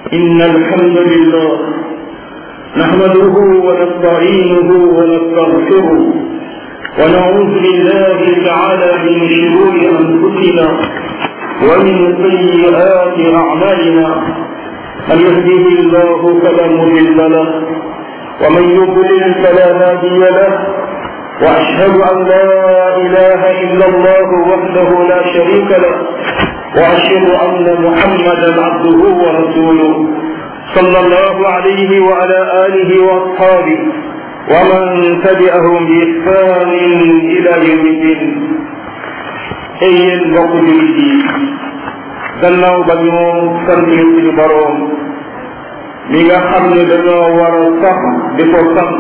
إن الحمد لله نحمده ونستعينه ونستغفره ونعوذ بالله تعالى من شرور أنفسنا ومن سيئات أعمالنا من يهده الله فلا مضل له ومن يضلل فلا هادي له وأشهد أن لا إله إلا الله وحده لا شريك له وأشهد أن محمدا عبده ورسوله صلى الله عليه وعلى آله وأصحابه ومن تبعهم بإحسان إلى يوم الدين ay yéen mbokk jullit yi gannaaw ba ñu sant suñu boroom mi nga xam ne dañoo war a sax di ko sant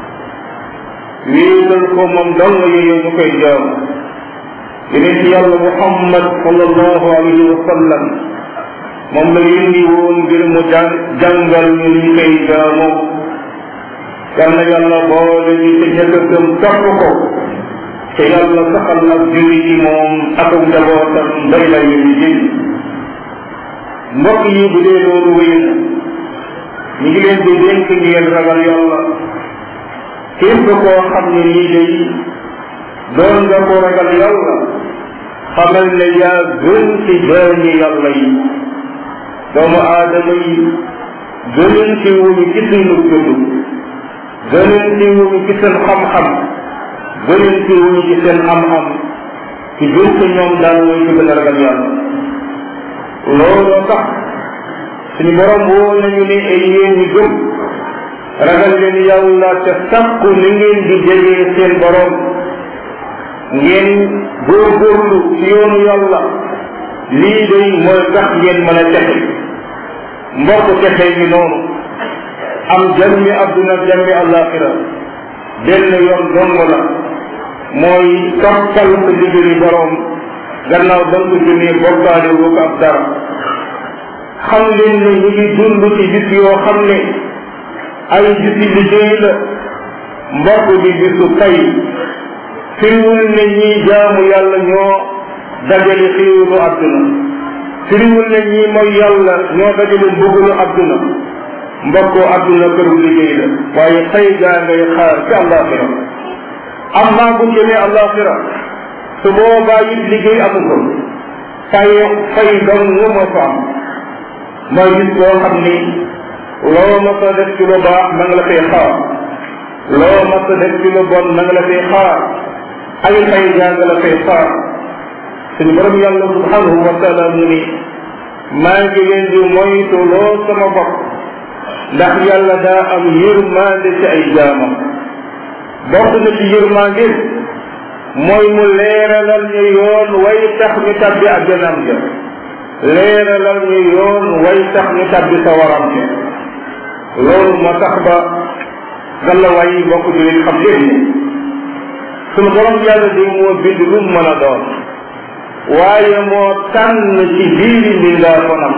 wéetal ko moom dong yooyu ñu koy jaam yeneen ci yàlla muhammad sallallahu alayhi wa sallam moom la yëndi woon ngir mu jàng jàngal ñu ñu koy jaamoo yal na yàlla boole ñu te ñëkk a gëm topp ko te yàlla saxal ak julli ci moom ak njabootam mbay la ñu jël mbokk yi bu dee loolu wéy na ñu ngi leen di dénk ngeen ragal yàlla képp koo xam ne nii day doon nga ko ragal yàlla xamal ne yaa gën ci jaami yàlla yi doomu aadama yi gëneen ci wuñu ci seenu juddu gëneen ci wuñu ci seen xam-xam gëneen ci wuñu ci seen am-am ci gën ci ñoom daal mooy ci gën a ragal yàlla looloo tax suñu borom woo nañu ne ay yéen ñi gëm ragal leen yàlla te sàkku ni ngeen di jegee seen borom ngeen góorgóorlu ci yoonu yàlla lii day mooy tax ngeen mën a texe mbokk texe gi noonu am jàmmi adduna jàmmi àllaaxira benn yoon dong la mooy toppal sa liggéeyi borom gannaaw ba nga ko jëmee bokkaale woo ko ab dara xam leen ne ñu ngi dund ci bis yoo xam ne ay bisi liggéey la mbokk di bisu fay firiwul ne ñii jaamu yàlla ñoo dajale xiiwulu adduna firiwul ne ñii mooy yàlla ñoo dajale mbugulu adduna mbokkoo adduna këru liggéey la waaye fay gaa ngay xaar ci àllaaxira am naa bu jëmee àllaaxira su boobaa it liggéey amu ko fay fay dong nga moo ko am mooy gis loo xam ni loo mas a def ci lu baax ma nga la fay xaar loo mas a def ci lu bon ma nga la fay xaar ay fay jàng la fay xaar suñu borom yàlla subhanahu wa taala mu ni maa ngi leen di moytu loo sama bopp ndax yàlla daa am yërmande ci ay jaamam bokk na ci yërmande mooy mu leeralal ñu yoon way tax ñu tabbi àjjanam ja leeralal ñu yoon way tax ñu tabbi sa waram ja loolu moo tax ba gàllawaay yi bokk di leen xam leen ne sunu borom yàlla di moo bind lu mu mën a doon waaye moo tànn ci biiri mbindaa fanam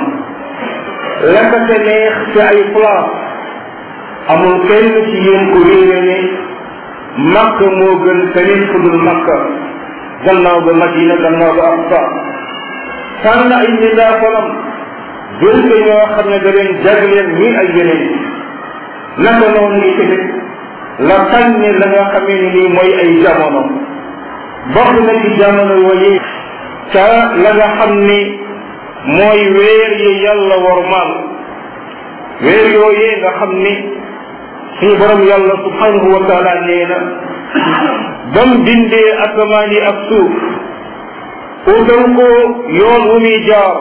la ko te neex ci ay place amul kenn ci yéen ku réere ne makka moo gën feneen fu dul makka gannaaw ba madina gannaaw ba aqsa tànn ay mbindaa fanam jël ko ñoo xam ne da leen jagleen ñi ay yeneen naka noonu ngi tamit la tànne la nga xamee ni nii mooy ay jamono bokk na ci jamono yooyu ca la nga xam ni mooy weer yi yàlla wormaal weer yooyee nga xam ni suñu borom yàlla subhanahu wa taala nee na bam bindee asamaan yi ak suuf utal ko yoon wu muy jaar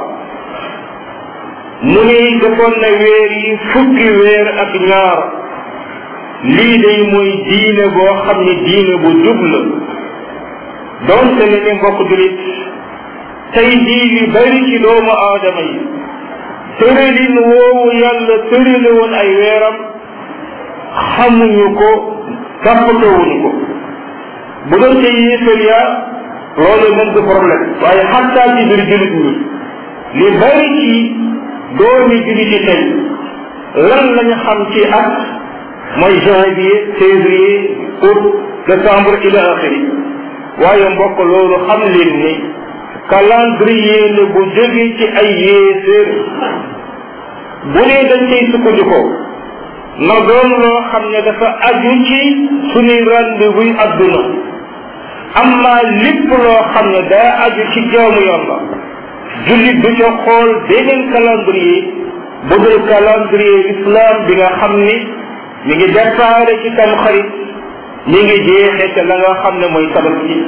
mu ni defoon na weer yi fukki weer ak ñaar lii day mooy diine boo xam ne diine bu jub la doonte ne ne mbokk julit tey jii li bari ci doomu aadama yi tëralin woowu yàlla tërale woon ay weeram xamuñu ko toppatoowuñu ko bu doon te yéefar yaa loolu moom du problème waaye xattaa ci biir julit ñi li bari ci doomi julit yi tey lan lañu xam ci at mooy janvier février août décembre ila axiri waaye mbokk loolu xam leen ni calendrier la bu jóge ci ay yéeféer bu dee dañ cay sukkandikoo na doon loo xam ne dafa aju ci suñuy rendez-vous adduna amma lépp loo xam ne daa aju ci jaamu yàlla jullit du ca xool beneen calendrier bu dul calendrier islam bi nga xam ni mi ngi déparé ci tam xarit mi ngi jeexee ca la nga xam ne mooy tabaski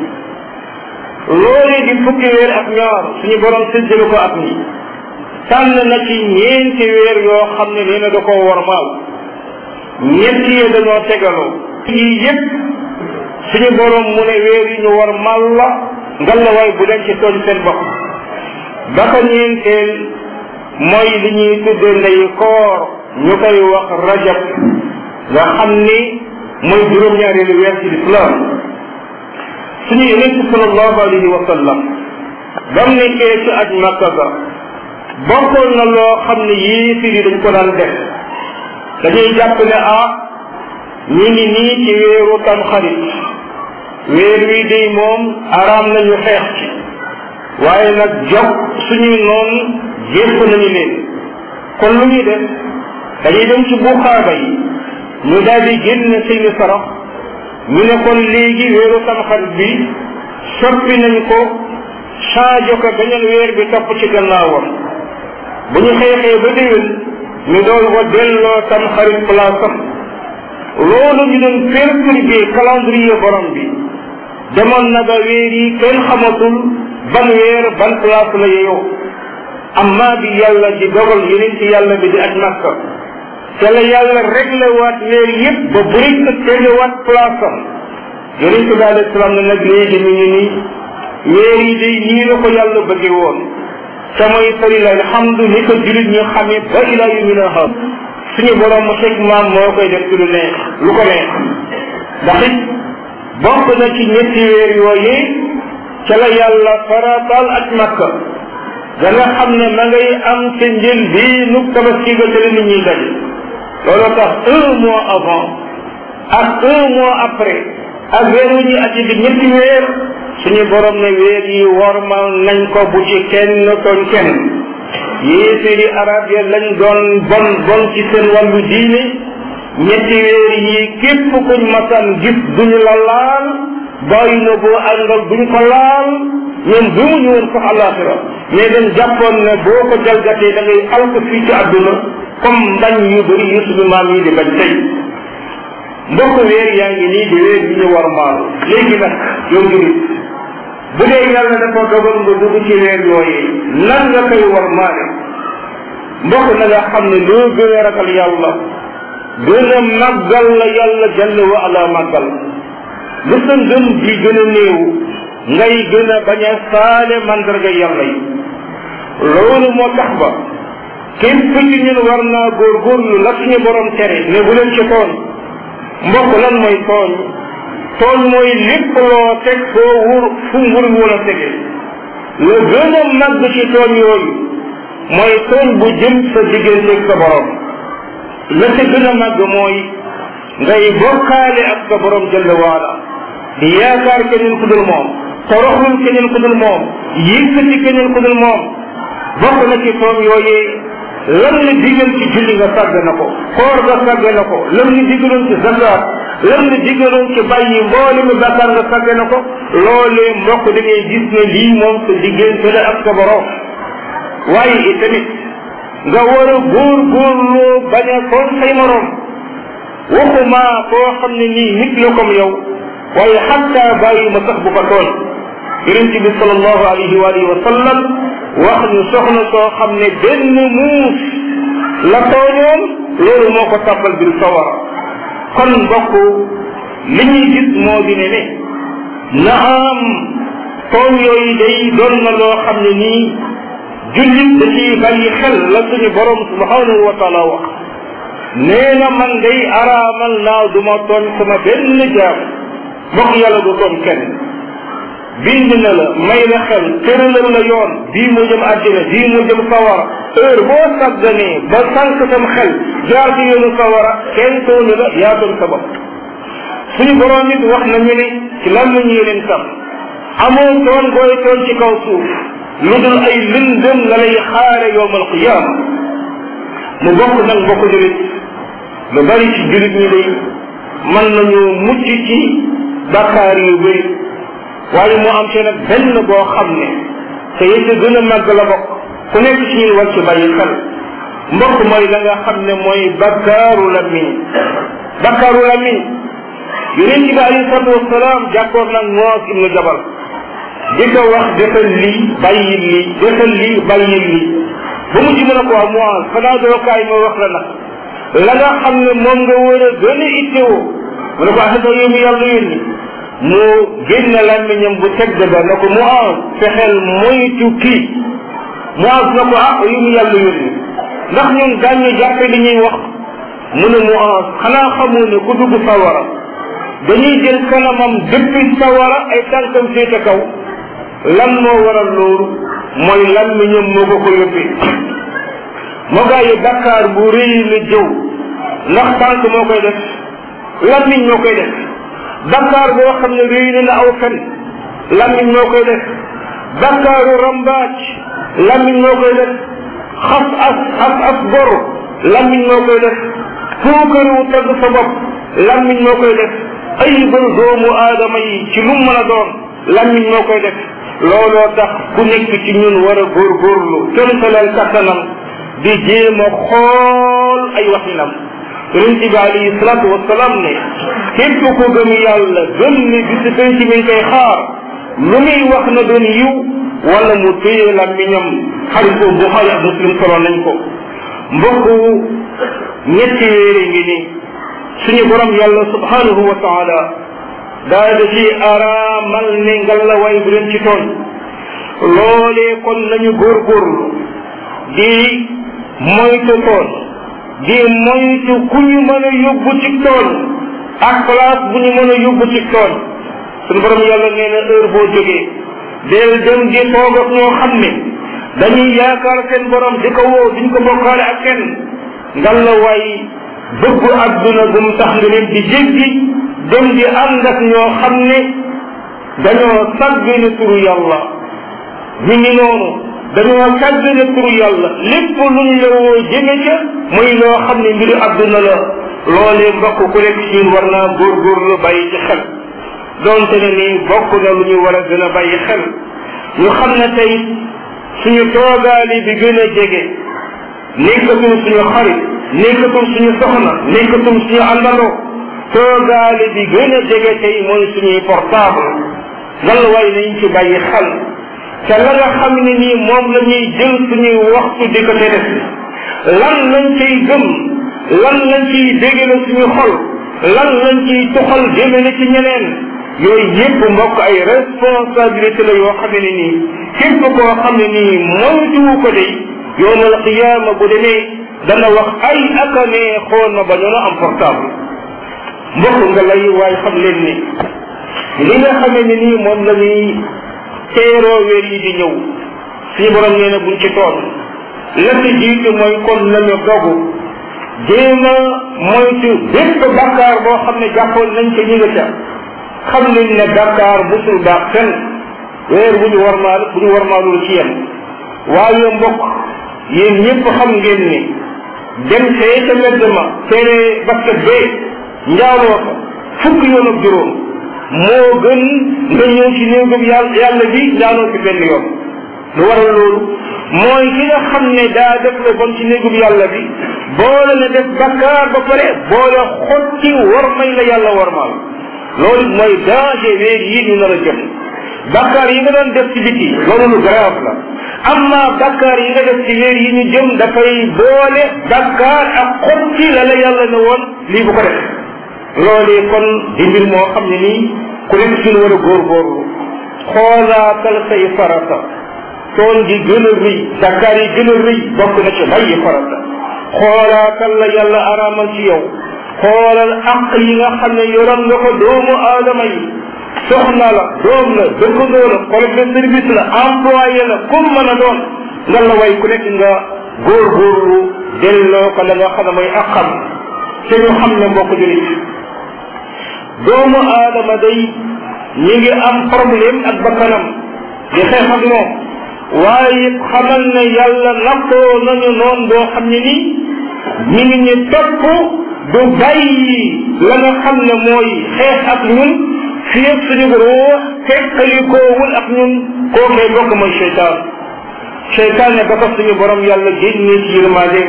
loolee di fukki weer ak ñaar suñu borom séddale ko ak ñi tànn na ci ñeenti weer yoo xam ne nee na da koo war maaw ñett yi dañoo tegaloo yii yépp suñu borom mu ne weer yi ñu war mal la ngalawaay bu leen ci tooñ seen bopp ba ko ñeenteel mooy li ñuy tudde ndeyu koor ñu koy wax rajab nga xam ni mooy juróom-ñaareelu weer ci lislaam suñu yonent sallallahu alayhi wa sallam ba mu nekkee ci aj makka ga bokkoon na loo xam ne yéefir yi dañ ko daan def dañuy jàpp ne ah ñi ngi nii ci weeru tam xarit weer wi day moom araam nañu xeex ci waaye nag jog suñuy noon jépp nañu leen kon lu ñuy def dañuy dem ci buxaaba yi ñu daal di génn seeni sarax ñu ne kon léegi weeru tamxarit bi soppi nañ ko changé ko beneen weer bi topp ci gannaawam bu ñu xeexee ba déwén ñu doon ko delloo tamxarit place am loolu ñu doon perturbé calendrier borom bi demoon na ba weer yi kenn xamatul ban weer ban place la yeyoo amma bi yàlla di dogal yeneen ci yàlla bi di aj makka te la yàlla réglé waat weer yëpp ba bëri ko tegewaat place am yeneen ci bi alayhi salaam ne nag léegi mi ngi nii weer yi day nii la ko yàlla bëgge woon te mooy falilah alhamdu ni ko julit ñu xamee ba ila yumina xam suñu borom mu xeg maam moo koy def ci lu neex lu ko neex ndax it bokk na ci ñetti weer yooyee ca la yàlla farataal ak makka da nga xam ne ma ngay am ca njël bii nu tabaski ga te nit ñuy daje loolu tax un mois avant ak un mois après ak weer wu ñuy aji bi ñetti weer suñu borom ne weer yi wormal nañ ko bu ci kenn tooñ kenn yéeféeri arab ya lañ doon bon bon ci seen wàllu diine ñetti weer yi képp kuñ masaan gis duñu la laal bàyyi na boo àndal duñ ko laal ñoom gëmuñu woon sax alaxira mais dañ jàppoon ne boo ko jalgatee da ngay alko fii ci àdduna comme mbañ yu bëri yu suñu maam yi di bañ tey mbokk weer yaa ngi nii di weer bi ñu war maal léegi nag yow julit bu dee yàlla dafa dogal nga dugg ci weer yooyee lan nga koy war maale mbokk na nga xam ne loo gën a ragal yàlla gën a màggal la yàlla jalla wa ala màggal lu sa ngëm di gën a néew ngay gën a bañ a faale mandarga yàlla yi loolu moo tax ba képp ci ñun war naa góorgóorlu la suñu borom tere ne bu leen ci tooñ mbokk lan mooy tooñ tooñ mooy lépp loo teg foo wur fu ngur wala tege la gën a màgg ci tooñ yooyu mooy tooñ bu jëm sa digganteeg sa borom la ca gën a màgg mooy ngay bokkaale ak sa borom jalla waala di yaakaar keneen ku dul moom toroxlul keneen ku dul moom yëkkati keneen ku dul moom bokk na ci tooñ yooyee lan la digal ci julli nga sàgg na ko koor nga sàgg na ko lan la digaloon ci zakat lan la digaloon ci bàyyi mboole mi bàkkaar nga sàgg na ko loolee mbokk da ngay gis ne lii moom sa diggante la ak sa borom waaye itamit nga war a góor góorloo bañ a tooñ say morom waxuma koo xam ne nii nit la comme yow waaye xatta bàyyi ma sax bu ko tooñ yonente bi salallahu alayhi wa alihi wa sallam wax ñu soxna soo xam ne benn muus la tooñoon loolu moo ko tàbbal bir sawara kon mbokk li ñuy gis moo di ne ne na am tooñ yooyu day doon na loo xam ne nii jullit da ciy bàyyi xel la suñu borom subhanahu wa taala wax nee na man day araamal naa du ma tooñ sama benn jaam mbokk yàlla du tooñ kenn bind na la may la xel tëralal la yoon bii moo jëm àddina bii moo jëm sawara heure boo sàgganee ba sànq sam xel jaar ci yoonu sawara kenn tooñu la yaa doon sa bopp suñu borom nit wax nañu ne ci lan la ñu leen tam amoo tooñ booy tooñ ci kaw suuf lu dul ay lëndëm la lay xaare yowm alqiyama mu bokk nag mbokk julit lu bari ci julit ñi day mën nañu mucc ci bakkaar yu bëri waaye mu am ci nag benn boo xam ne te yëpp gën a màgg la bokk ku nekk ci ñun war ci bàyyi xel mbokk mooy la nga xam ne mooy bakkaaru lamiñ bakkaaru lamiñ yonent bi alayhi salatu wasalaam jàkkoor nag moos ibnu jabal di ko wax defal lii bàyyi lii defal lii bàyyi lii ba mu ci mën a ko wax moos xanaa doo kaay ma wax la nag la nga xam ne moom nga war a gën a ittewoo mu ne ko ah yow mi yàlla yónni mu génn làmmiñam bu teg ba na ko mu am fexeel moytu kii mu am na ko ah yow mi yàlla yónni ndax ñun daañu jàppe li ñuy wax mu ne mu am xanaa xamoo ne ku dugg sawara dañuy jël kanamam depuis sawara ay tànkam féete kaw lan moo waral loolu mooy làmmiñam moo ko ko yóbbee moo gaa yi bakkaar bu rëy la jëw ndax tànk moo koy def làmmiñ moo koy def bakkaar boo xam ne rëy na na aw fen làmmiñ moo koy def bakkaaru rambaaj làmmiñ moo koy def xas as as as gor làmmiñ moo koy def fuukaru tagg sa bopp làmmiñ moo koy def ay bër doomu aadama yi ci lu mën a doon làmmiñ moo koy def looloo tax ku nekk ci ñun war a góorgóorlu kémtalal kattanam di jéem a xool ay waxinam yonente bi alayhi salatu wasalaam ne képp ku gëm yàlla gëm ne bisi penc mi ngi koy xaar lu muy wax na doon yiw wala mu téye làmmiñam xarit ko buxaari ak muslim solo nañ ko mbokk ñetti wéere ngi ni suñu borom yàlla subhanahu wa taala daa da ci araamal ne ngalla way bu leen ci tooñ loolee kon nañu góorgóorlu di moytu tooñ di moytu ku ñu mën a yóbbu ci tooñ ak place bu ñu mën a yóbbu ci tooñ suñu borom yàlla nee na heure boo jógee del dem di toog ak ñoo xam ne dañuy yaakaar seen borom di ko woo duñ ko bokkaale ak kenn ngalla waay bëggu adduna gum tax nga leen di jéggi dem di ànd ak ñoo xam ne dañoo sàggane turu yàlla ñu ngi noonu dañoo sàggane turu yàlla lépp luñ la woo jëme ca muy loo xam ne mbiru adduna la loolee mbokk ku nekk ci ñun war naa góorgóorlu bàyyi ci xel donte ne nii bokk na lu ñu war a gën a bàyyi xel ñu xam ne tey suñu toogaali bi gën a jege nekkatul suñu xarit nekkatul suñu soxna nekkatul suñu àndandoo toogaale bi gën a jege tey mooy suñuy portable lan waay nañ ci bàyyi xel te la nga xam ne nii moom la ñuy jël suñuy waxtu di ko te def lan lañ ciy gëm lan lañ ciy dégale suñu xol lan lañ ciy tuxal jëmale ci ñeneen yooyu yépp mbokk ay responsabilité la yoo xam ne nii képp koo xam ne nii moytuwu ko de yowmal qiyaama bu demee dana wax ay aka nee xool na ba ñu am portable mbokk nga lay waaye xam leen ni li nga xamee ne nii moom la ñuy teeroo weer yi di ñëw suñu borom nee na buñ ci toon la ci jiitu mooy kon nañu dogu jéem a moytu bépp bakkaar boo xam ne jàppoon nañ ca ñi nga ca xam nañ ne bakkaar musul baax fenn weer bu ñu warmaal bu ñu warmaalul ci yem waaye mbokk yéen ñëpp xam ngeen ni dem fee ca mbedd ma teene basket bee njaaloo fa fukk yoon ak juróom moo gën nga ñëw ci néegub yàlla yàlla bi njaaloo ci benn yoon lu waral loolu mooy ki nga xam ne daa def la bon ci néegub yàlla bi boole na def bakkaar ba pare boole xotti war may la yàlla warmaal loolu mooy danger weer yi ñu nar a jëm bakkaar yi nga doon def ci biti loolu lu grave la amma bakkaar yi nga def ci weer yi ñu jëm dafay boole bakkaar ak xotti la la yàlla ne woon lii bu ko def loolee kon di mbir moo xam ne nii ku nekk suñu war a góorgóorlu xoolaatal say farata toon gi gën a rëy bakkaar yi gën a rëy bokk na ci bàyyi farata xoolaatal la yàlla araamal ci yow xoolal aq yi nga xam ne yoroon nga ko doomu aadama yi soxna la doom la dëkkandoo la collègue de service la employé la comme mën a doon nga la way ku nekk nga góorgóorlu delloo ko la nga xam ne mooy aqam te ñu xam ne mbokk julit doomu aadama day ñi ngi am problème ak bakkanam di xeex ak moom waaye xamal ne yàlla nattoo nañu noon boo xam ne nii ñi ngi ñu topp du bàyyi la nga xam ne mooy xeex ak ñun fii ak suñu ruux teqalikoowul ak ñun kookee bokk mooy cheytaan cheytaan ne ba ko suñu borom yàlla génnee ci yërmande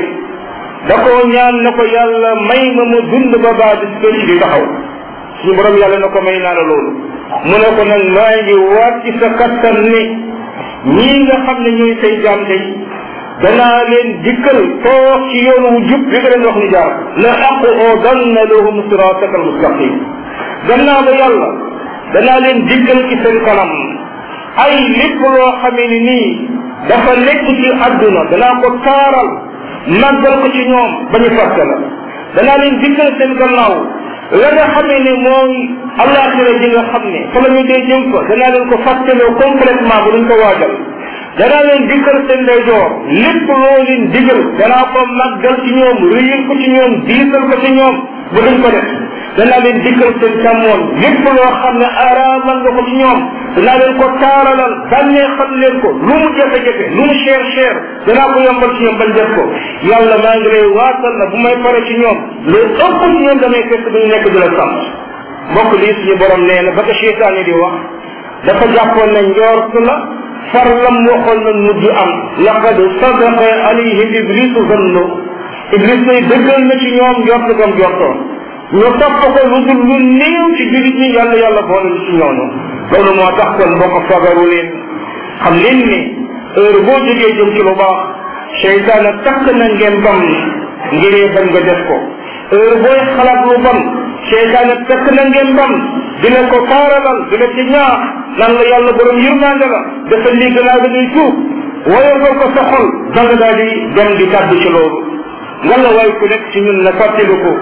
da koo ñaan na ko yàlla may ma mu dund ba baa bis pénc di taxaw suñu borom yàlla na ko may naa la loolu mu ne ko nag maa ngi waat ci sa kattan ne ñii nga xam ne ñooy say jaam day danaa leen dikkal toog ci yoon wu jub bi nga leen wax ni jaar la aqu odanna lahum sirataka almustaqim gannaaw ba yàlla danaa leen dikkal ci seen kanam ay lépp loo xamee ni nii dafa nekk ci àdduna danaa ko taaral màggal ko ci ñoom ba ñu fàtte la danaa leen dikkal seen gannaaw la nga xamee ne mooy àllaaxira ji nga xam ne fa la ñu dee jëm fa danaa leen ko fàttaloo complètement bu duñ ko waajal danaa leen dikkal seen ndeyjoor lépp loo leen digal danaa ko màggal ci ñoom réyal ko ci ñoom diisal ko ci ñoom bu duñ ko def danaa leen dikkal seen càmmoon lépp loo xam ne araamal nga ko ci ñoom danaa leen ko taaralal bànnee xam leen ko lu mu jafe-jafe lu mu cher cher danaa ko yombal ci ñoom bañ def ko yàlla maa ngi lay waatal na bu may pare ci ñoom lu ëpp ci ñoom damay fekk duñu nekk di la sant mbokk lii suñu borom nee na ba ko cheytaane di wax dafa jàppoon ne njort la far lam waxoon na mujj am laqad sadaqa alayhim iblisu zannu iblis lay dëggal na ci ñoom njort gam jortoon ñu topp ko lu dul lu néew ci jullit ñi yàlla yàlla boole ñu ci ñooñu loolu moo tax kon mbokk fagaru leen xam leen ni heure boo jógee jëm ci lu baax seytaane takk na ngeen bam ngiree bañ nga def ko heure booy xalaat lu bon seytaane takk na ngeen bam dina ko taaralal dina ci ñaax nan la yàlla borom yërmande la dafa lii gannaaw da ngay tuub woyofal ko sa xol da nga daal di dem di tàbbi ci loolu nga la waay ku nekk ci ñun na fàttaliku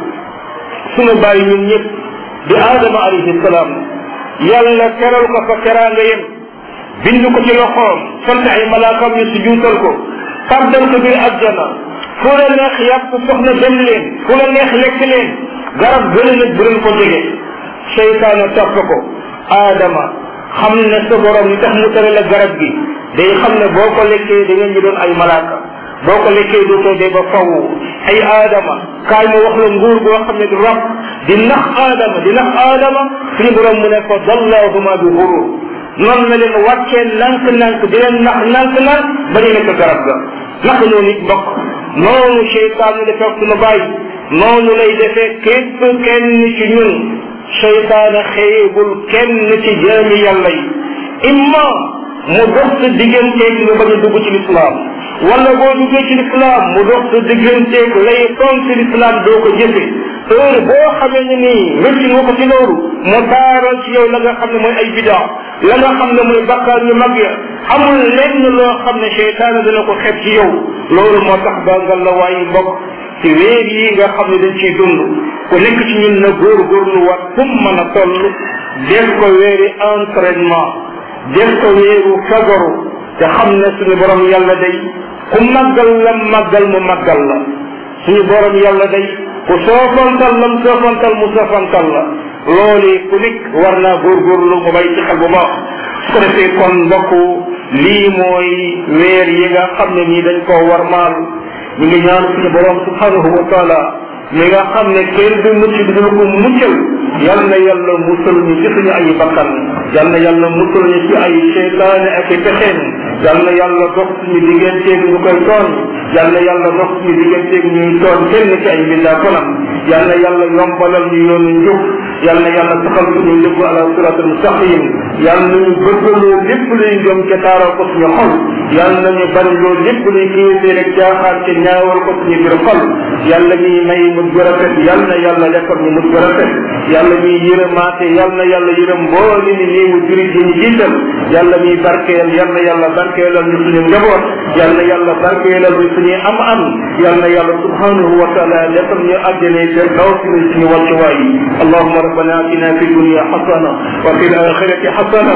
sunu bàyyi ñun ñëpp di aadama alayhi salaam yàlla teral ko fa teraanga yem bind ko ci loxoom sant ay malaakam ñu si juutal ko tàbbal ko biir àjjana fu la neex yàpp soxna dem leen fu la neex lekk leen garab gële nag bu leen ko jege seytaane topp ko aadama xam ne sa borom li tax mu tere la garab gi day xam ne boo ko lekkee da ngeen ñu doon ay malaaka boo ko lekkee dootoo dee ba faw ay aadama kaay mu wax la nguur goo xam ne du rab di nax aadama di nax aadama suñu borom mu ne ko dallahuma bi xurur noonu la leen wàccee nank-nank di leen nax nank-nank ba ñu nekk garab ga naka noonu nit mbokk noonu cheytaan ñu defee suñu bàyyi noonu lay defee képp kenn ci ñun cheytaana xeebul kenn ci jaami yàlla yi imma mu dox sa digganteeg nga bañ a dugg ci lislaam wala boo duggee ci lislaam mu dox sa digganteeg lay toon ci lislaam doo ko jëfe heure boo xamee ne nii wécci nga ko ci loolu mu taaral ci yow la nga xam ne mooy ay bidaa la nga xam ne mooy bakkaar yu mag ya amul lenn loo xam ne cheytaana dana ko xeeb ci yow loolu moo tax bangal la waaye mbokk ci weer yi nga xam ne dañ ciy dund ku nekk ci ñun na góorgóorlu wat kum mën a toll def ko weeri entraînement def ko weeru fagaru te xam ne suñu borom yàlla day ku màggal la màggal mu màggal la suñu borom yàlla day ku soofantal lam soofantal mu soofantal la loolu ku nekk war naa góorgóorlu mu bay ci xel bu baax su ko defee kon mbokk lii mooy weer yi nga xam ne nii dañ koo war maal ñu ngi ñaan suñu borom subhanahu wa taala mi nga xam ne kenn du mucc du dul ko muccal yal na yàlla musal ñu ci suñu ay bakkan yal na yàlla musal ñu ci ay seytaane ak i pexeen yal na yàlla dox suñu digganteeg ñu koy tooñ yal na yàlla dox suñu digganteeg ñuy tooñ kenn ci ay mbindaa konam yal na yàlla yombalal ñu yoonu njub yal na yàlla saxal suñu lépp ala siratal mustaqim yal na ñu bëggaloo lépp luy jom ca taaral ko suñu xol yal na ñu bañ loo lépp luy kiisee rek jaaxaar ca ñaawal ko suñu biir xol yàlla ñuy may mujj gu rafet yal na yàlla defal ñu mujj gu rafet yàlla ñuy yërëmaate yal na yàlla yërëm mbooli ni néewu jurit yi ñu jiital yàlla ñuy barkeel yal na yàlla barkeelal ñu suñu njaboot yal na yàlla barkeelal ñu suñuy am am yal na yàlla subhanahu wa taala defal ñu àjjane seen kaw suñu suñu wàccuwaay allahuma rabbana atina fi dunya xasana wa fi alaxirati xasana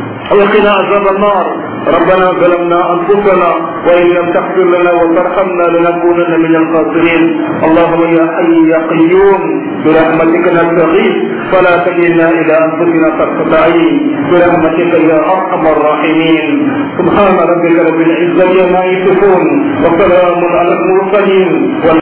وقنا عذاب النار ربنا ظلمنا انفسنا وان لم تغفر لنا وترحمنا لنكونن من الخاسرين اللهم يا حي يا قيوم برحمتك نستغيث فلا تكلنا الى انفسنا طرفه عين برحمتك يا ارحم الراحمين سبحان ربك رب العزه عما يصفون وسلام على المرسلين